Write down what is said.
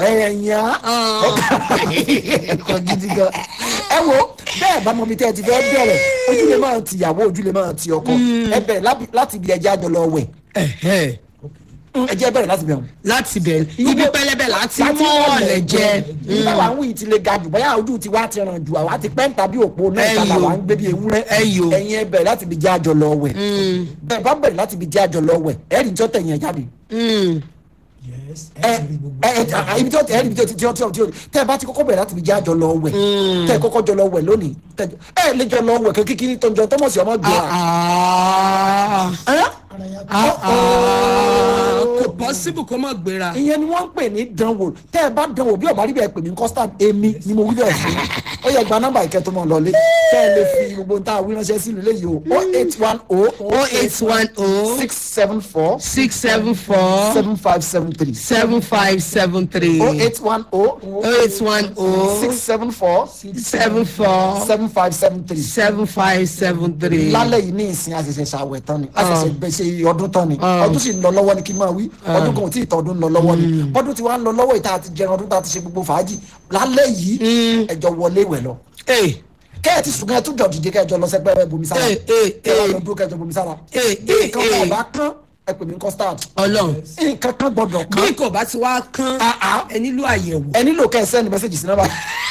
ẹ̀yàn ẹ̀kọ́ gidi gan ẹ wo bẹ́ẹ̀ bá mọ ibi tẹ́ ẹ ti fẹ́ bẹ̀rẹ̀ ojúlé máa ti ìyàwó ojúlé máa ti ọkọ ẹ bẹ̀rẹ̀ lábi- láti ibi ẹjẹ́ àjọ lọ wẹ̀ Ẹ̀hẹ́. ẹjẹ́ bẹ̀rẹ̀ láti bẹ̀rẹ̀ láti bẹ̀rẹ̀ ibi pẹlẹbẹ láti mú ọ̀lẹ̀ jẹ. nígbà wà ń wí ti le ga jù bóyá ojú ti wá ti ràn jù àwa ti pẹ́ ń tàbí òpó náà Ẹyọ. ìtàlà wà ń gbé bí ewúrẹ́ Ẹyọ. ẹ̀yin ẹ bẹ̀rẹ̀ láti ibi jẹ́ àjọ lọ wẹ̀ bẹ́ẹ̀ bá bẹ̀rẹ̀ láti ibi jẹ́ àjọ lọ wẹ̀ ẹ̀rì tí ó tẹ̀yìn ẹ̀ jáde yes ẹ ẹ ti rí gbogbo ẹ ẹ ibi tí ó ẹ ibi tí ó ti tí ó tí ó tí ó tẹ ẹ bá ti kọ́kọ́ bẹ̀rẹ̀ láti ibi jẹ́ àjọ lọ wẹ̀ tẹ ẹ kọ́kọ́ jọ lọ wẹ̀ lónìí tẹ ẹ lè jọ lọ wẹ̀ kékeré tó ń jọ tọmọ sí ọmọ gbé wa. Ẹ́? ara ya kò pọ́sibù kó mọ̀ gbéra. ìyẹn ni wọ́n ń pè ní dánwò tẹ́ ẹ bá dánwò bí ọ̀bá rí bẹ́ẹ̀ pè ní custard èmi ni mo wí bẹ́ẹ̀ fún yín. ó yẹ gba nọ́mbà ìkẹ́ tó mọ̀ lọ́lé tẹ́ ẹ lè fi gbogbo nta àwí ránṣẹ́ sí ilé yìí o o eight one o o eight one o six seven four six seven four seven five seven three seven five seven three o eight one o o eight one o six seven four seven four seven five seven three seven five seven three. lálẹ́ yìí ní ìsìn àṣẹṣẹ ṣàwẹ̀ tán ni àṣẹṣẹ gbèsè ọdún tán ni ọdún sì ń lọ lọ́wọ́ ni kí n máa wí ọdún kan ò tí ì tọdún ń lọ lọ́wọ́ ni ọdún tí wàá ń lọ lọ́wọ́ ìta àti jẹun ọdún tá a ti ṣe gbogbo fàájì lálẹ́ yìí ẹjọ́ wọlé ìwẹ̀ lọ ee kẹ́ ẹ ti sùn kẹ́ ẹ tún jọ dìde kẹ́ ẹ jọ lọ sẹ́gbẹ́ ẹ bomi sára Ee, ee, kẹ́ ẹ wá ee. lọ dúró kẹ́ ẹ jọ bomi sára Ee, bí ee, nǹkan kan ee. ọ̀bá kán ẹ pè mí custard ọlọ́run nǹkan kan gbọ́dọ̀ kán bí kò bá ti wá kán Ah, ah. ẹ nílò àyẹ̀wò. ẹ nílò kẹ́ ẹ sẹ́ni mẹ́sẹ̀gì sí nọ́mbà